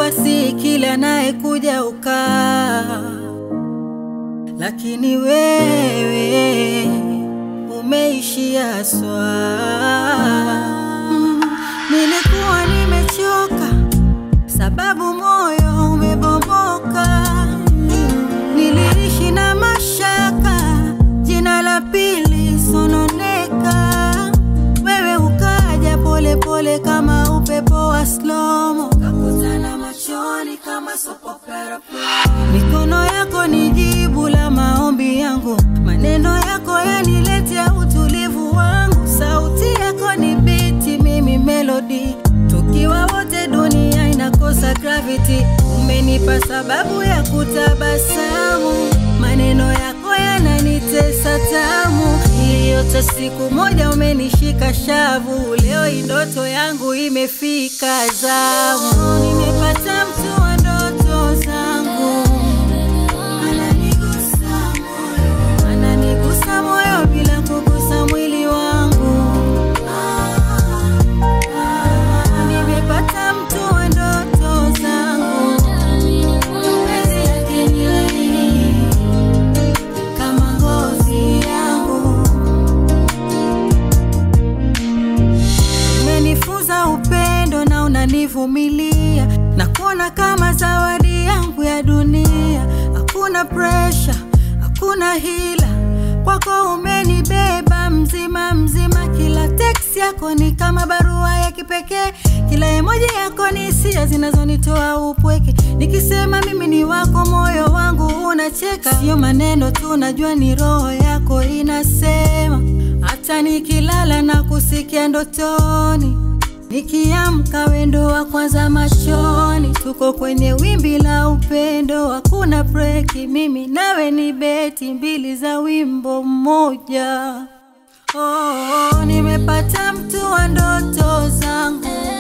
si kila anayekuja ukaa, lakini wewe umeishia swaa. Mm, nilikuwa nimechoka sababu moyo umebomoka. Niliishi na mashaka, jina la pili sononeka. Wewe ukaja pole pole kama upepo wa slomo, kakutana machoni kama sopopera. Mikono yako ni jibu la maombi yangu, maneno yako yaniletea utulivu wangu, sauti yako ni biti, mimi melody tukiwa wote dunia inakosa gravity. Umenipa sababu ya kutabasamu, maneno yako yananitesa tamu. Iliyote siku moja umenishika shavu, leo hii ndoto yangu imefika zamu. Nimepata mtu wa ndoto zangu, ananigusa moyo, ananigusa moyo bila kugusa mwili wangu. Nimepata mtu wa ndoto zangu, mapenzi yake ni laini kama ngozi yangu. Umenifunza upendo na unanivumilia na kuona kama zawadi yangu ya dunia. Hakuna presha, hakuna hila, kwako umenibeba mzima mzima. Kila teksi yako ni kama barua ya kipekee, kila emoji yako ni hisia zinazonitoa upweke. Nikisema mimi ni wako, moyo wangu unacheka. Sio maneno tu, najua ni roho yako inasema. Hata nikilala na kusikia ndotoni, nikiamka wendo wa kwanza machoni. Tuko kwenye wimbi la upendo, hakuna breki. Mimi nawe ni beti mbili za wimbo mmoja. Oh, oh, nimepata mtu wa ndoto zangu